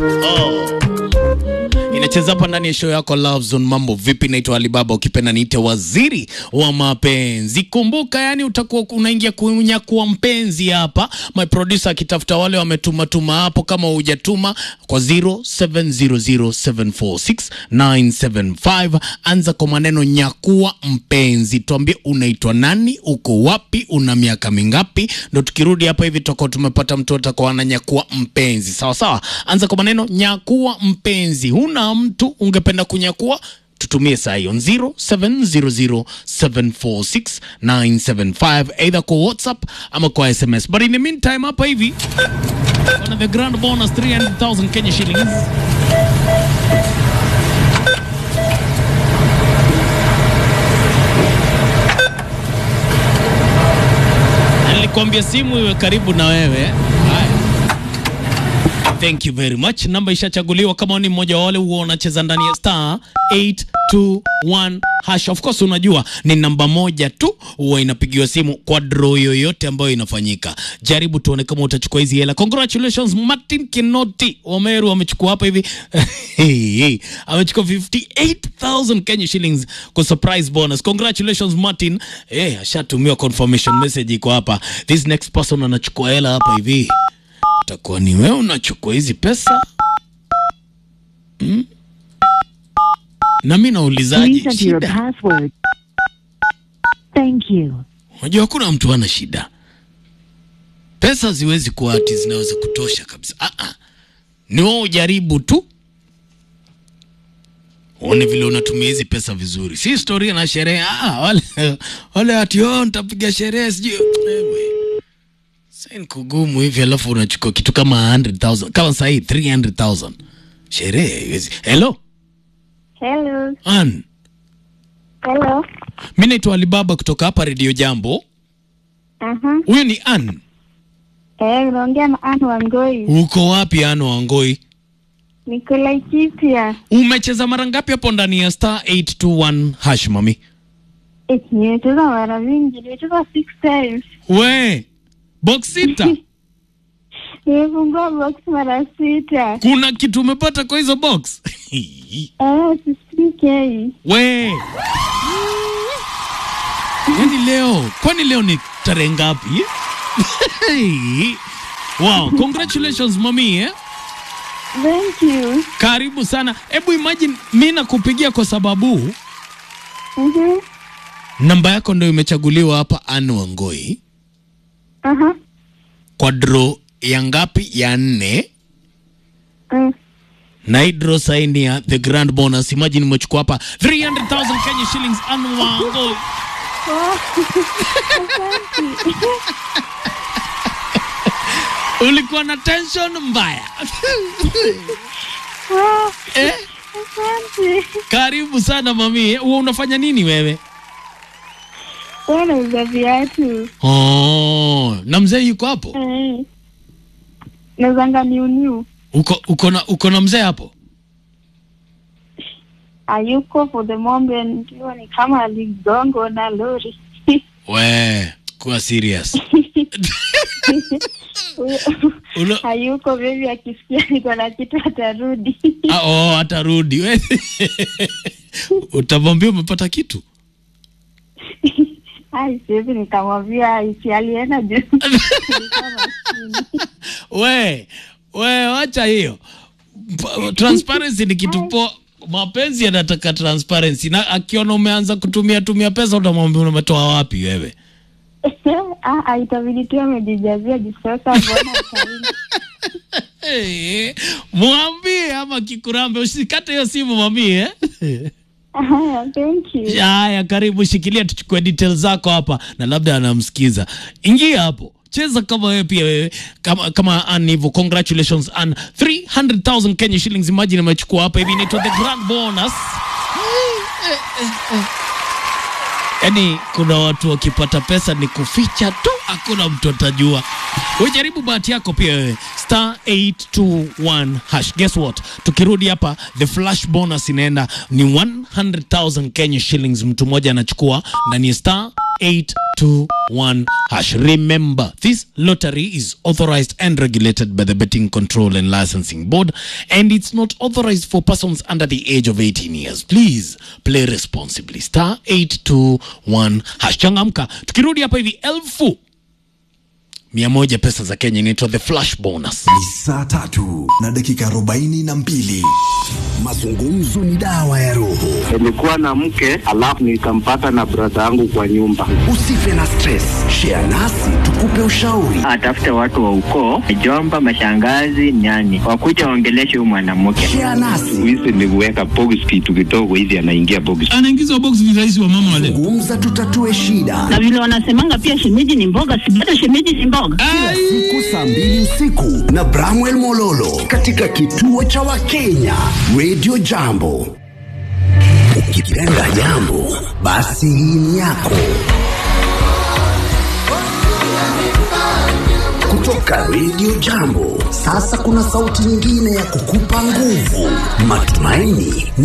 inacheza hapa ndani ya show yako Love Zone. Mambo vipi? Naitwa Alibaba, ukipenda niite waziri wa mapenzi. Kumbuka yani, utakuwa unaingia kunyakua mpenzi hapa. My producer akitafuta wale wametuma tuma hapo, kama hujatuma kwa 0700746975 anza kwa maneno nyakua mpenzi, tuambie unaitwa nani, uko wapi, una miaka mingapi, ndo tukirudi hapa hivi tutakuwa tumepata mtu atakuwa ananyakua mpenzi. Sawa sawa, anza kwa maneno nyakua mpenzi. Huna mtu ungependa kunyakua tutumie saa hiyo 0700746975 either kwa whatsapp ama kwa sms but in the meantime hapa hivi on the grand bonus 300000 kenya shillings Na nilikwambia simu iwe karibu na wewe haya Thank you very much. Namba ishachaguliwa. Kama ni mmoja wa wale huwa unacheza ndani ya star 821 hash. Of course unajua ni namba moja tu huwa inapigiwa simu kwa draw yoyote ambayo inafanyika. Jaribu tuone kama utachukua hizi hela. Congratulations Martin Kinoti Wameru amechukua hapa hivi hey, hey. amechukua 58000 Kenya shillings kwa surprise bonus. Congratulations Martin. Eh, ashatumiwa confirmation message iko hapa. This next person anachukua hela hapa hivi utakuwa ni wewe unachukua hizi pesa hmm? na mi naulizaje Please enter your shida password. Thank you. unajua hakuna mtu ana shida pesa ziwezi kuwa ati zinaweza kutosha kabisa ah -ah. ni wewe ujaribu tu uone vile unatumia hizi pesa vizuri si historia na sherehe ah, wale, wale ati oh, nitapiga sherehe sijui Ewe. Sasa ni kugumu hivi alafu unachukua kitu kama 100,000 kama sahii 300,000 sherehe haiwezi hello Hello. Ann Hello. mi naitwa Alibaba kutoka hapa redio jambo Aha. huyu ni Ann Eh, unaongea na Anne Wangoi. uko wapi Ann Wangoi Niko Laikipia. umecheza mara ngapi hapo ndani ya star 821 hash mami Eh, nimecheza mara mingi. Nimecheza six times. we box sita Nimefungua box mara sita. kuna kitu umepata kwa hizo box Eh, 16k. we yani leo kwani leo ni tarehe ngapi wow congratulations mami eh? Thank you. karibu sana hebu imagine mi nakupigia kwa sababu Mhm. namba yako ndo imechaguliwa hapa Ann Wangoi Aha. kwa draw ya ngapi ya nne Mm. na hii draw saini ya the grand bonus imagine umechukua hapa 300000 Kenya shillings Ann Wangoi Oh. Asante. ulikuwa na tension mbaya Oh, eh? Asante. karibu sana mami huwa unafanya nini wewe Wewe unauza viatu. oh, na mzee yuko hapo Eh. Nauzanga new new. uko, uko, na, uko na mzee hapo Hayuko for the moment. Hiyo ni kama aligongo na lori. we kuwa serious Ulo- hayuko bebi, akisikia niko na kitu atarudi. Ah, oh, atarudi We- utamwambia umepata kitu Ai, siwezi nikamwambia isi alienda juu. Nilikuwa maskini. we we wacha hiyo P- transparency ni kitu poa mapenzi yanataka transparency na akiona umeanza kutumia tumia pesa utamwambia umetoa wapi wewe Ah, ah, itabidi tu amejijazia juu sasa, mbona ataenda? hey, mwambie ama kikurambe usikate hiyo simu mamie eh? Ah, thank you. haya karibu shikilia tuchukue details zako hapa na labda anamsikiza ingia hapo cheza kama wewe pia wewe kama kama Ann hivyo congratulations Ann 300000 Kenya shillings imagine amechukua hapa hivi inaitwa the grand bonus yaani kuna watu wakipata pesa ni kuficha tu hakuna mtu atajua ujaribu bahati yako pia wewe star 821 hash guess what tukirudi hapa the flash bonus inaenda ni 100000 Kenya shillings mtu mmoja anachukua ndani ya star 821 hash. Remember, this lottery is authorized and regulated by the Betting Control and Licensing Board, and it's not authorized for persons under the age of 18 years. Please play responsibly. Star 821 hash. Changamka. Tukirudi hapa hivi elfu mia moja pesa za Kenya inaitwa the flash bonus. Ni saa tatu na dakika arobaini na mbili. Mazungumzo ni dawa ya roho. Nilikuwa na mke alafu nikampata na brada yangu kwa nyumba. Usife na stress, share nasi tukupe ushauri. atafute watu wa ukoo, mjomba, mashangazi, nyani, wakuja waongeleshe huyu mwanamke. Share nasi, Hizi ni kuweka box kitu kidogo hivi, anaingia box. anaingizwa box ni rais wa mama wale. gumza, tutatue shida. na vile wanasemanga pia shemeji ni mboga, si bado shemeji ni mboga. Siku saa mbili usiku na Bramwell Mololo katika kituo cha Wakenya Radio Jambo. Ukipenda jambo, basi hii ni yako. Kutoka Radio Jambo, sasa kuna sauti nyingine ya kukupa nguvu, matumaini